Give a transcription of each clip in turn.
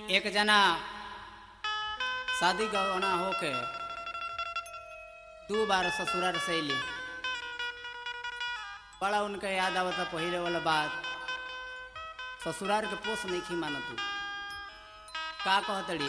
एक जना शादी गवना होके दू बार ससुराल से अली बड़ा उनका याद आवता पहिले वाला बात ससुराल के पोस नहीं खी मानत तू का कहतड़ी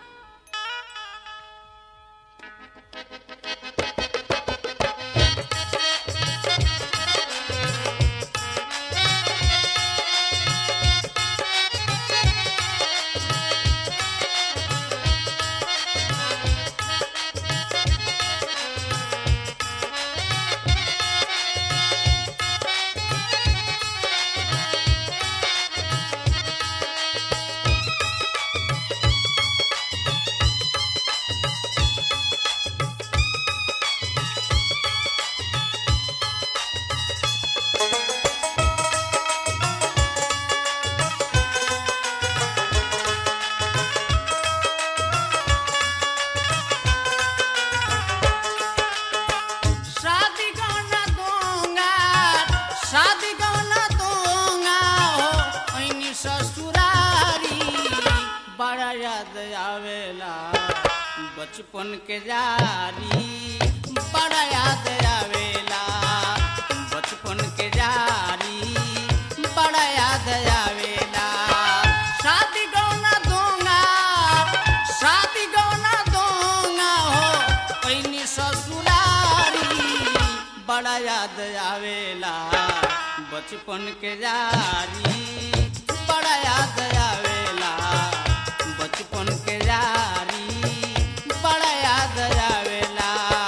शादी गौना दूंगा शादी गौना दूंगा हो ऐनी ससुरारी बड़ा याद आवेला बचपन के जारी बड़ा याद आवेला बचपन के जारी बड़ा याद आवेला शादी गौना दूंगा शादी गौना दूंगा हो ऐनी ससुरारी बड़ा याद आवेला बचपन के जारी बड़ा याद आवेला बचपन के जारी बड़ा याद आवेला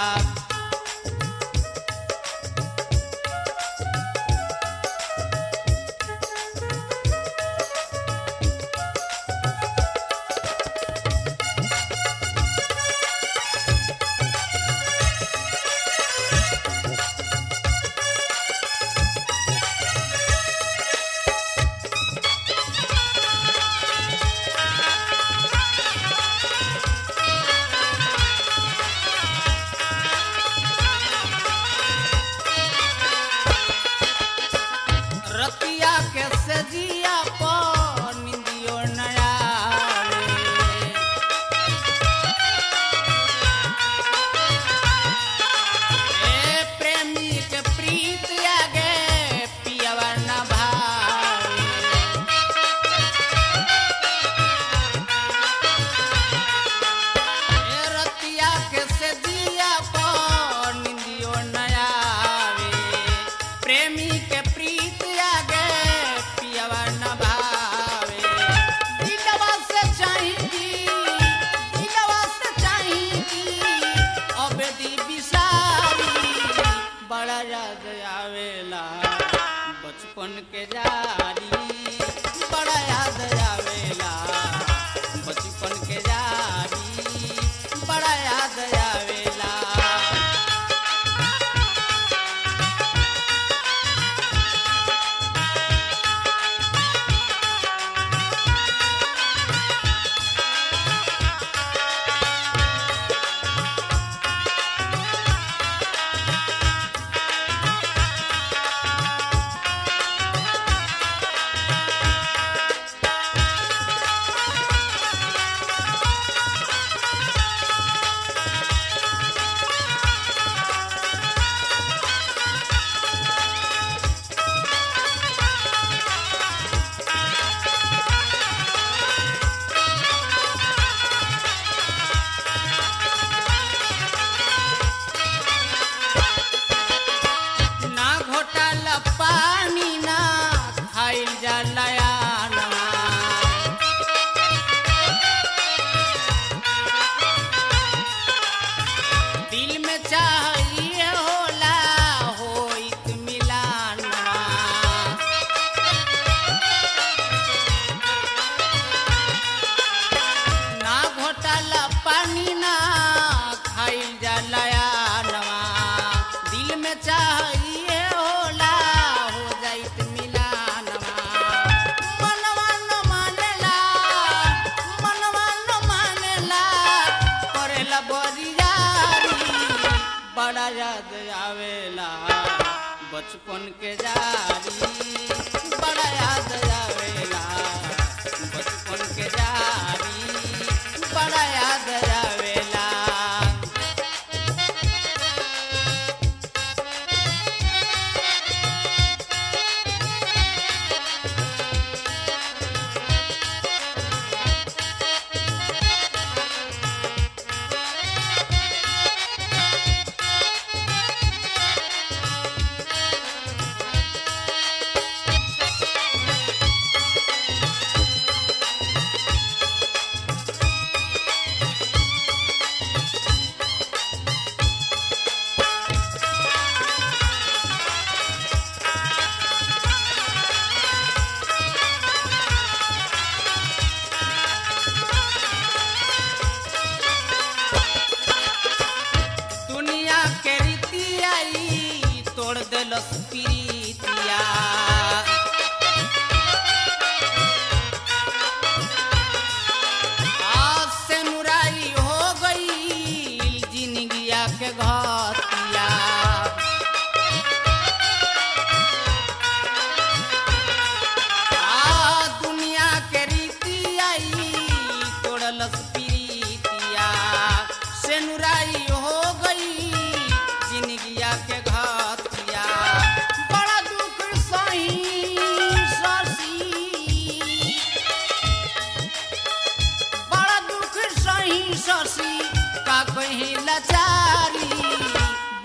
रतिया के सजिया पर निंदियो नया ए प्रेमी के प्रीत आगे पियवा न भावे ए रतिया के सजिया पर निंदियो नया प्रेमी के प्रीत आगे पियवा न भावे दिलवा से चाहेगी दिलवा से चाहेगी अब दी बिसारी बड़ा याद आवेला बचपन के जारी बड़ा याद आवेला बचपन के जारी बड़ा याद आवेला ना घोटाला पानी ना खाइल जाला दिल में चाहिए होला होइत मिलानवा ना घोटाला पानी ना खाइल जाला नवा दिल में चाहिए होला हो जाइत मिलानवा मनवा न मानेला मनवा न मानेला करेला बरियारी बड़ा याद आवेला बचपन के जारी बड़ा याद आवेला बचपन के जारी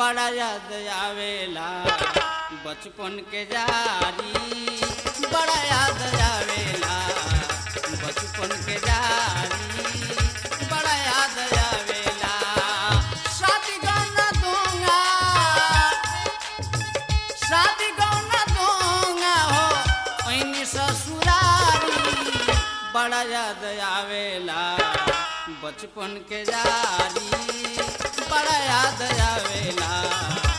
बड़ा याद आवेला बचपन के जारी बड़ा याद आवेला बचपन के जारी बड़ा याद आवेला शादी गौना दूंगा शादी गौना दूंगा हो ऐनी ससुरारी बड़ा याद आवेला बचपन के जारी बड़ा याद आवेला